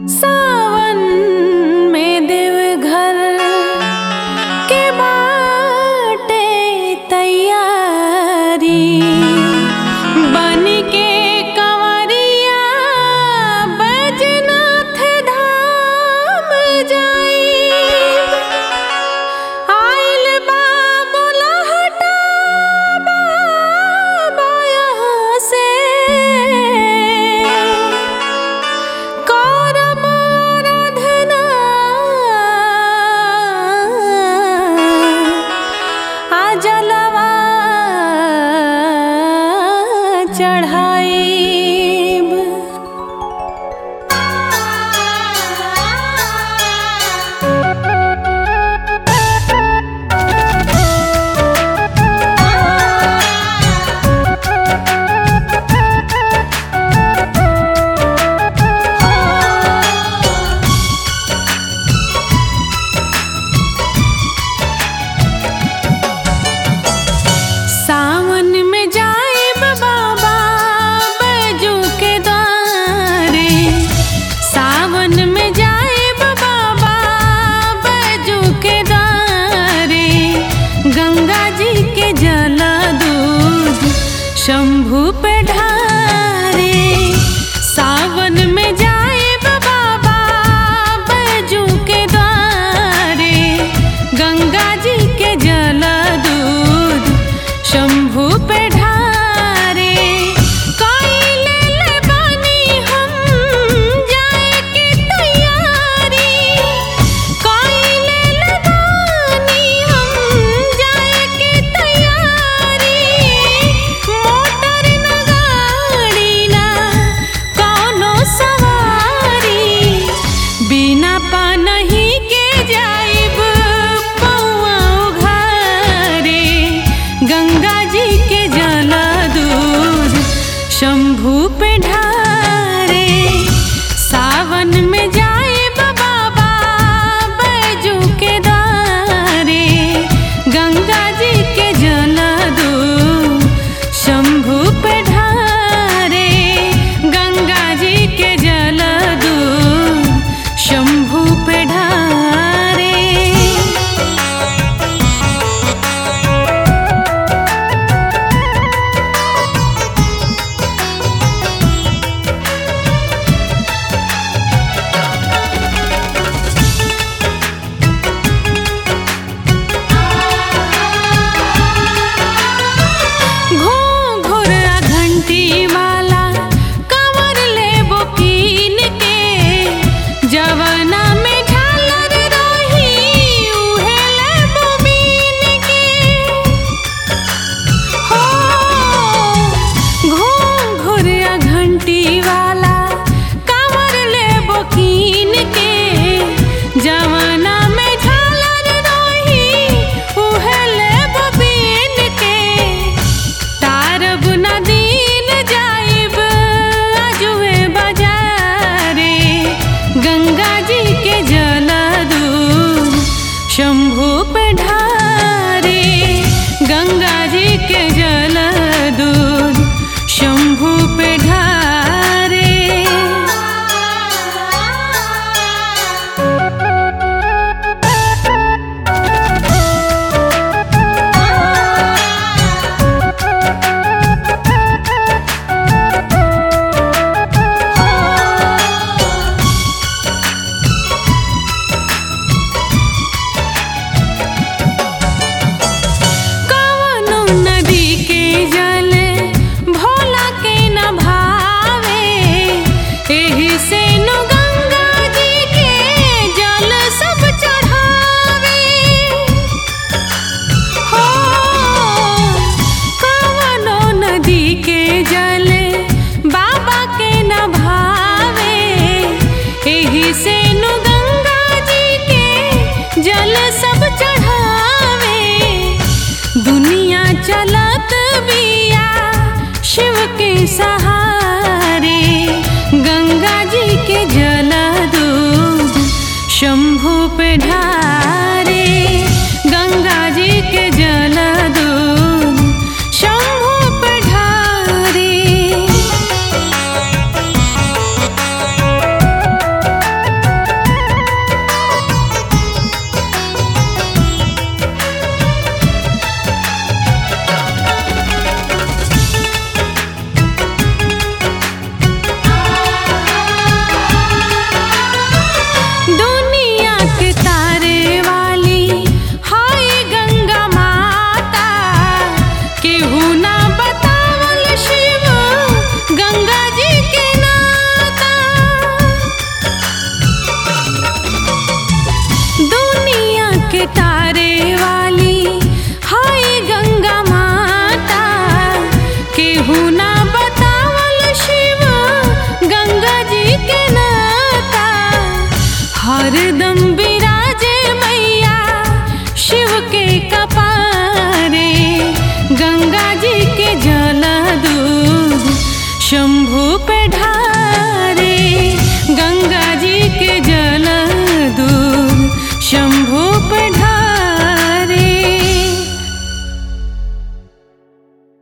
सावन में देवघर के बाटे तैयारी बन के कंवरिया बैजनाथ धाम जाई आइल बा बुलहटा बाबा यहाँ से करम आराधना आ जलवा चढ़ाईब सावन में जाइब बाबा बैजू के द्वारे सावन में जाइब बाबा बैजू के द्वारे गंगा जी के जल दूध शंभू पे ढारे सावन में जाइब बाबा बैजू के द्वारे गंगा जी के जल दूध शंभू पे ढारे कइले ले बानी हम जाए की तैयारी कइले ले बानी हम जाए की तैयारी मोटर न गाड़ी ना कौनो सवारी बिना पानही के जाइब पौआ घरे गंगा जी के जल दूध शंभू पे ढारे सावन में जाइब बाबा बैजू के द्वारे गंगा जी के जल दूध शंभू पे ढारे गंगा जी के जल दूध शंभू पे ढारे घूंघर आ घंटी वाला कंवर लेबो कीन के जवना में झालर रही उहे लेबो बीन के हो घूंघर आ घंटी वाला कंवर लेबो कीन के जवना में झालर रही उहे लेबो बीन के तारब न दिन जाइब आजुए बाजारे गंगा जी के जल दूध शंभू पे ढारे गंगा जी के जल दूध शंभू पे ढारे कवनो नदी के जल भोला के न भावे एही से नु गंगा जी के जल सब चढ़ावे हो कवनो नदी के जल बाबा के न भावे एही से नु गंगा जी के जल सब चढ़ावे दुनिया चलत बिया शिव के सहारे गंगा जी के जल दूध शंभू पे ढारे गंगा जी के जल दूध शंभू पे ढारे हरदम विराजे मैया शिव के कपारे गंगा जी के जल दूध शंभु पे ढारे गंगा जी के जल दूध शंभु पे ढारे